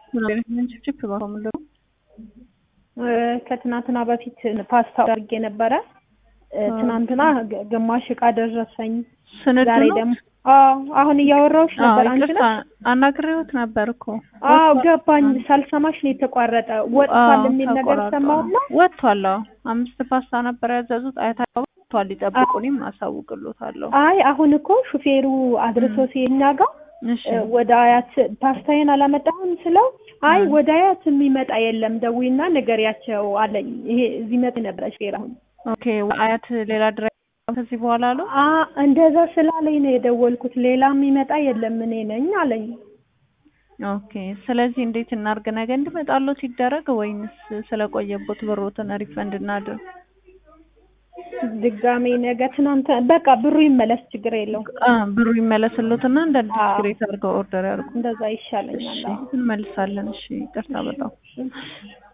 ችፕችፕ ምንድን ነው? ከትናንትና በፊት ፓስታ አድርጌ ነበረ። ትናንትና ግማሽ እቃ ደረሰኝ። ስንዱ ዛሬ ነው? ደግሞ አዎ፣ አሁን እያወራሁሽ ነበር። አዎ፣ አንቺ ይቅርታ ነሽ? አናግሬዎት ነበር እኮ አዎ ገባኝ። ሳልሰማሽ ነው የተቋረጠ። ወጥቷል አዎ፣ የሚል ነገር ተቆራርጧል። ሰማሁና ወጥቷል። አዎ አምስት ፓስታ ነበር ያዘዙት። አያታ ወጥቷል። ይጠብቁኝም አሳውቅሎታለሁ። አይ አሁን እኮ ሹፌሩ አድርሶ ሲኛ ጋር እሺ ወደ አያት ፓስታዬን አላመጣሁም ስለው አይ ወደ አያት የሚመጣ የለም ደዊና ንገሪያቸው አለኝ። ይሄ እዚህ መጥ ነበረ ሹፌር አሁን ኦኬ። አያት ሌላ ድራይቨር ከዚህ በኋላ አሉ። አ እንደዛ ስላለኝ ነው የደወልኩት። ሌላ የሚመጣ የለም እኔ ነኝ አለኝ። ኦኬ። ስለዚህ እንዴት እናርግ? ነገ እንዲመጣሎት ይደረግ ወይንስ ስለቆየቦት ብሮትን ሪፈንድ እናድርግ? ድጋሜ ነገ ትናንት በቃ ብሩ ይመለስ፣ ችግር የለውም። አ ብሩ ይመለስሎትና እንደ አዲስ አዎ። ክሬት አድርገው ኦርደር ያርጉ። እንደዛ ይሻለኛል። እሺ አዎ። እንመልሳለን። እሺ ይቅርታ በጣም